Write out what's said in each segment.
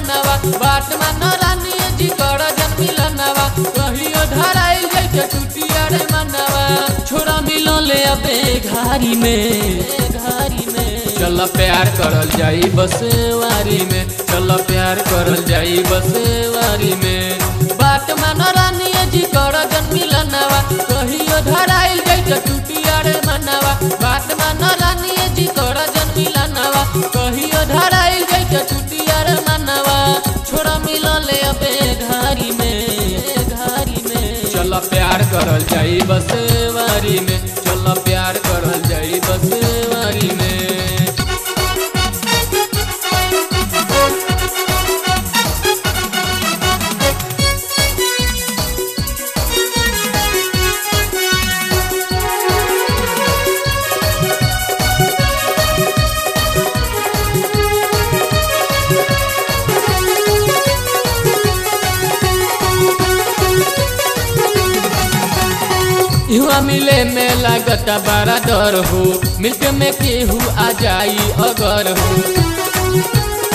मनवा बाट मन रानी जी कर जन मिलनवा कहियो धराइल जैसे टूटिया रे मनवा छोरा मिलो ले अबे घारी में घारी में चल प्यार करल जाई बसवारी में चल प्यार करल जाई बसवारी में बाट मन रानी जी कर जन मिलनवा कहियो धराइल जैसे टूटिया रे मनवा बाट मन रानी जी कर जन मिलनवा कहियो धराइल जैसे टूटिया रे मनवा छोरा मिलले अबे घारी में घारी में चल प्यार करल जाई बसवारी में चल प्यार करल जाई बसवारी में युवा मिले में लागत बड़ा डर हो मिलके में केहू आ जाई अगर हो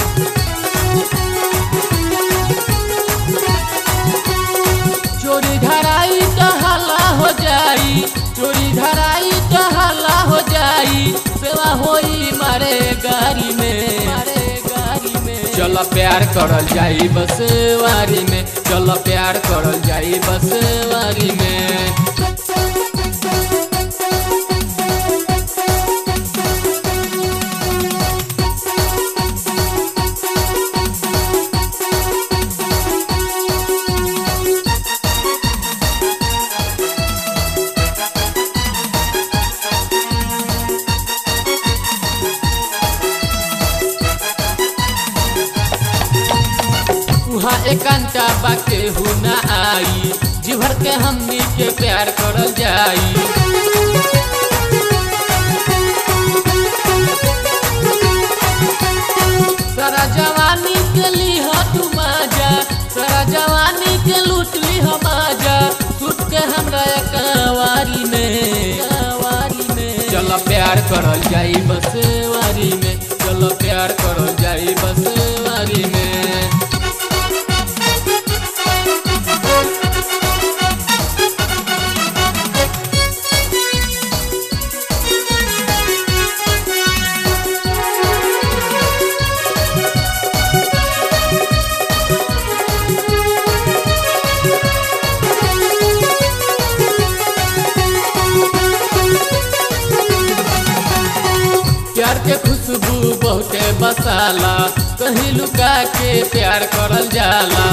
चोरी धराई तो हल्ला हो जाई चोरी धराई तो हल्ला हो जाई सेवा होई मारे गाड़ी में मारे गाड़ी में चल प्यार करल जाई बसवारी में चल प्यार करल जाई बसवारी में उहाँ एकांता बाके हु ना आई जी भर के हमनी के प्यार करल जाई सारा जवानी के लीह तू माजा सारा जवानी के लूट ली हम आजा टूट के हमरा कवारी में कवारी में चल प्यार करल जाई बसवारी में चल प्यार करल जाई बसवारी में प्यार के खुशबू बहुते बसाला कहीं लुका के प्यार करल जाला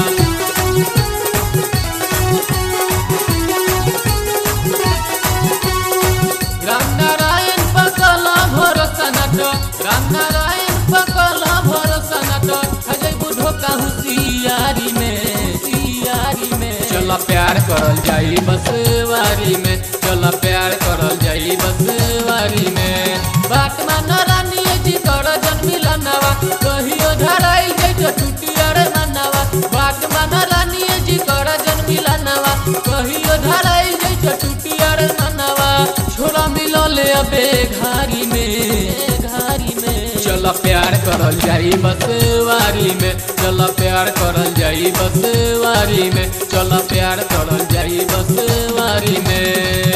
राम नारायण पकल भरोसा नट राम नारायण पकल भरोसा नट हजय बुढ़ो कहूँ सियारी में सियारी में चल प्यार करल जाई बसवारी में चल प्यार करल जाई बसवारी में बाट मन रानी जी कर जन मिलनवा कहियो धराई जैसे टूटिया रे मनवा बाट मन रानी जी कर जन मिलनवा कहियो धराई जैसे टूटिया रे मनवा छोरा मिलो ले अबे घारी में घारी में चल प्यार करल जाई बसवारी में चल प्यार करल जाई बसवारी में चल प्यार करल जाई बसवारी में